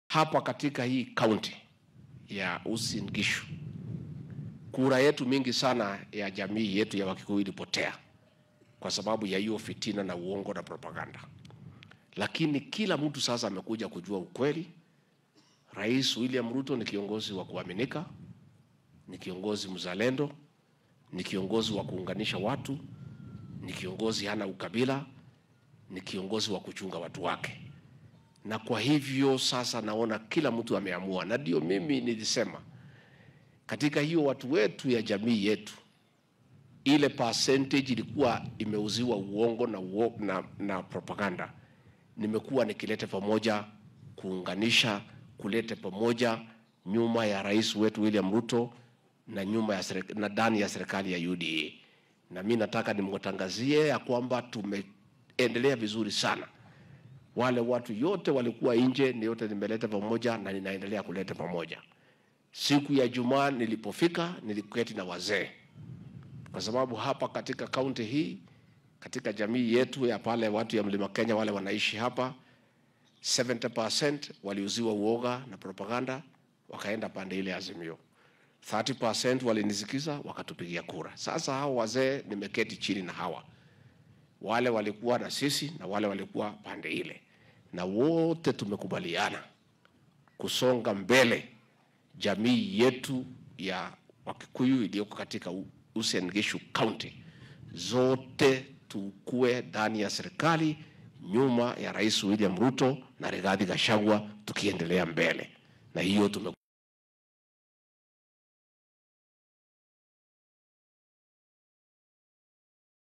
hapa katika hii kaunti ya Uasin Gishu, kura yetu mingi sana ya jamii yetu ya Wakikuyu ilipotea kwa sababu ya hiyo fitina na uongo na propaganda, lakini kila mtu sasa amekuja kujua ukweli. Rais William Ruto ni kiongozi wa kuaminika, ni kiongozi mzalendo, ni kiongozi wa kuunganisha watu, ni kiongozi hana ukabila, ni kiongozi wa kuchunga watu wake. Na kwa hivyo sasa naona kila mtu ameamua, na ndio mimi nilisema katika hiyo watu wetu ya jamii yetu, ile percentage ilikuwa imeuziwa uongo na, uo, na, na propaganda, nimekuwa nikileta pamoja, kuunganisha, kuleta pamoja nyuma ya rais wetu William Ruto na nyuma ya serikali, na ndani ya serikali ya UDA, na mi nataka nimwatangazie ya kwamba tumeendelea vizuri sana. Wale watu yote walikuwa nje, ni yote nimeleta pamoja na ninaendelea kuleta pamoja. Siku ya Jumaa nilipofika, niliketi na wazee, kwa sababu hapa katika kaunti hii, katika jamii yetu ya pale watu ya Mlima Kenya wale wanaishi hapa, 70% waliuziwa uoga na propaganda, wakaenda pande ile Azimio. 30% walinisikiza wakatupigia kura. Sasa hao wazee nimeketi chini na hawa wale walikuwa na sisi na wale walikuwa pande ile, na wote tumekubaliana kusonga mbele jamii yetu ya Wakikuyu iliyoko katika Uasin Gishu County, zote tukue ndani ya serikali nyuma ya Rais William Ruto na Rigathi Gachagua, tukiendelea mbele na hiyo tume